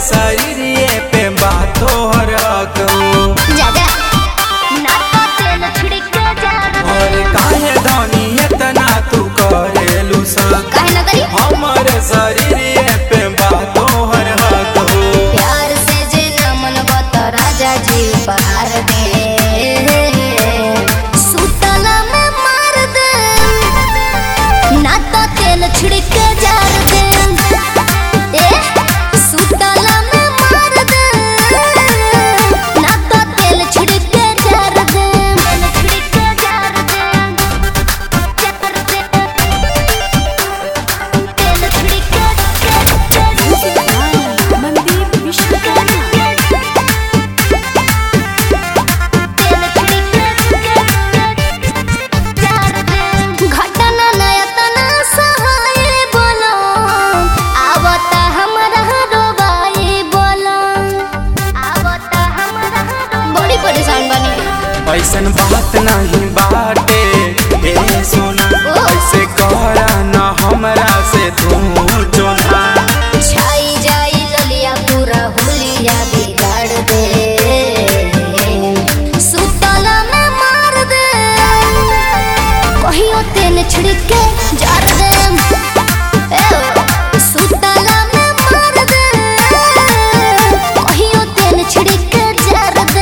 शरीर पे बातो हरक जा जा ना तो तेल छिड़क जा और काहे धनी इतना तू करेलू सक काहे ना करी हमर शरीर पे बातो हरक प्यार से जे न मनवा तो राजा जी बाहर दे सुतला में मार दे ना तो तेल छिड़क जार दे ए सुतला में मार दे ना तो तेल छिड़क जार दे तेल छिड़क जार दे तेल छिड़क मनदीप घटना नयतना सहाय बोलो आवता हमरा रोबाई बोलो आवता हमरा बड़ी परेशान बनी ऐसन बात नहीं बाटे ए सोना ऐसे कहरा ना हमरा से तू जोना छाई जाई ललिया पूरा हुलिया बिगाड़ दे सुतला में मार दे कहियो तेल छिड़क के जार दे ए ओ, सुतला में मार दे कहियो तेल छिड़क के जार दे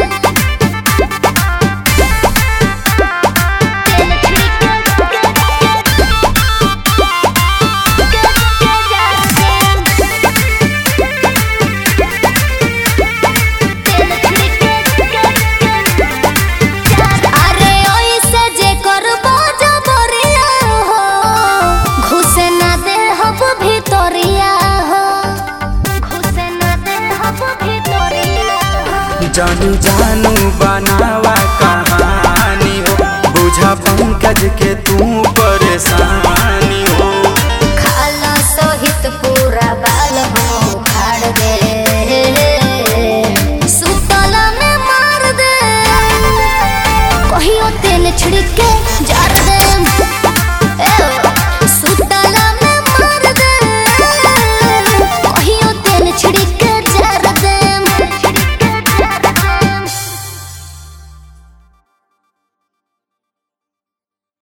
तेल छिड़क अरे ओइसे जे करबो जबरिया हो घुसे ना दे हब भितरिया हो घुसे ना दे हब भितरिया हो जानू जानू बनावा कहानी हो बुझा पंकज के तू परेशान